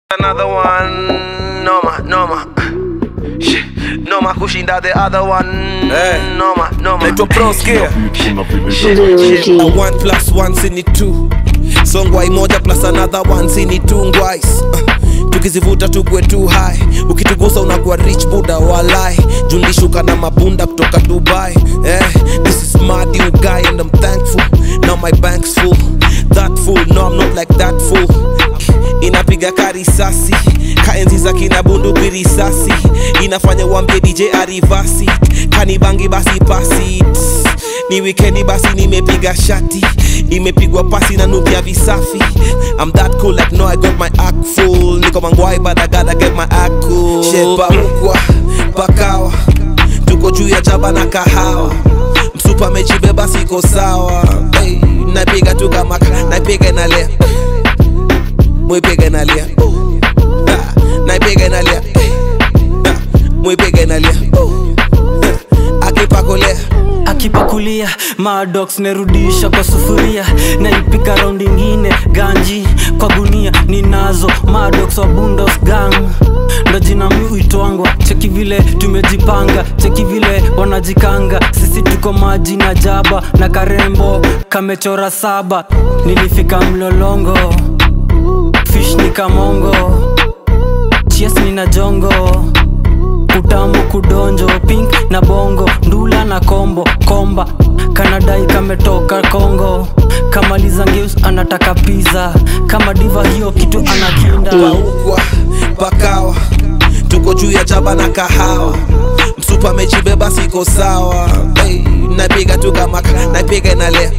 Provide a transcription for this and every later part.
Another one, noma, noma. Shit, Noma kushinda the other one. Eh. Noma, noma. naitwa proskia Shit, Blue shit. G. A one plus one sini two songwai moja plus another one sini two ngwais uh, tukizivuta tukwe too high ukitugusa unakuwa rich buda walai jundishuka na mabunda kutoka dubai eh, this is mad you guy and i'm thankful now my bank's full that fool no i'm not like that fool inapiga karisasi kaenzi za kina bunduki risasi inafanya wambie dj arivasi kanibangi basi pasi Tss, ni wikendi basi nimepiga shati imepigwa pasi na nukia visafi I'm that cool like no I got my act full niko mangwai but I gotta get my act cool shepa mkwa pakawa tuko juu ya chaba na kahawa msupa mechibeba siko sawa hey, napiga tu kama napiga inalia mwipige inalia Ah, naipiga inalia Ah, mwipige inalia Ah, akipakolea akipakulia madox nerudisha kwa sufuria naipika raundi ingine ganji kwa gunia ninazo madox wa bundos gang ndo jina mi uitwangwa cheki vile tumejipanga cheki vile wanajikanga sisi tuko maji na jaba na karembo kamechora saba nilifika mlolongo fish ni kamongo chies nina jongo utamu kudonjo pink na bongo ndula na kombo komba kanadai kametoka kongo kamaliza ngeus anataka pizza kama diva hiyo kitu anakinda paukwa pakawa tuko juu ya chaba na kahawa msupa mechibeba siko sawa hey, napiga tu kama napiga inalia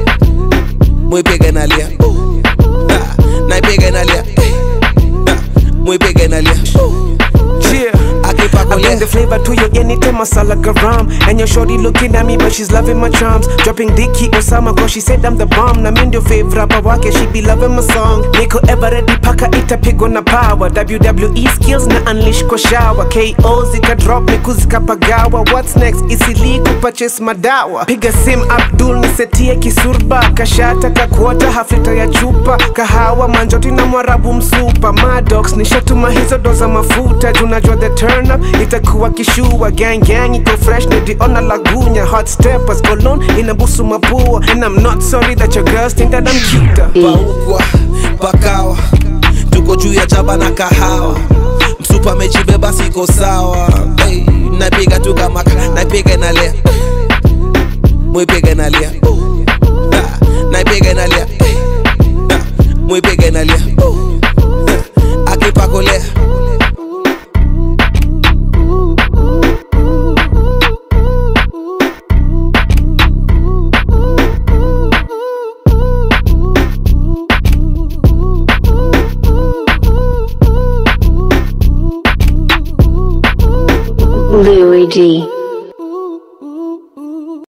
mwipiga inalia Ah, naipiga inalia Ah, mwipiga inalia Yeah. I akipakolea bring the flavor to your anytime masala garam And your shorty looking at me but she's loving my charms Dropping Dicky Osama cause she said I'm the bomb Na mind your favorite rapper wake she be loving my song Niko ever ready paka itapigwa na power WWE skills na unleash kwa shower KO zika drop miku zikapagawa What's next isili kupurchase madawa Piga sim Abdul nisetie kisurba Kashata kakuota haflita ya chupa Kahawa manjoti na mwarabu msupa Madox nishatuma hizo doza mafuta Junajua the turn up itakuwa kishua Gang gang iko fresh niliona lagunya Hot steppers cologne inabusu mapua And I'm not sorry that your girls think that I'm cuter paukwa pakawa tuko juu ya chaba na kahawa msupa mechibeba siko sawa hey, napiga tu kama napiga inalia mwipiga inalia Ah, naipiga inalia Ah, mwipiga inalia Ah, akipakolea Louis D.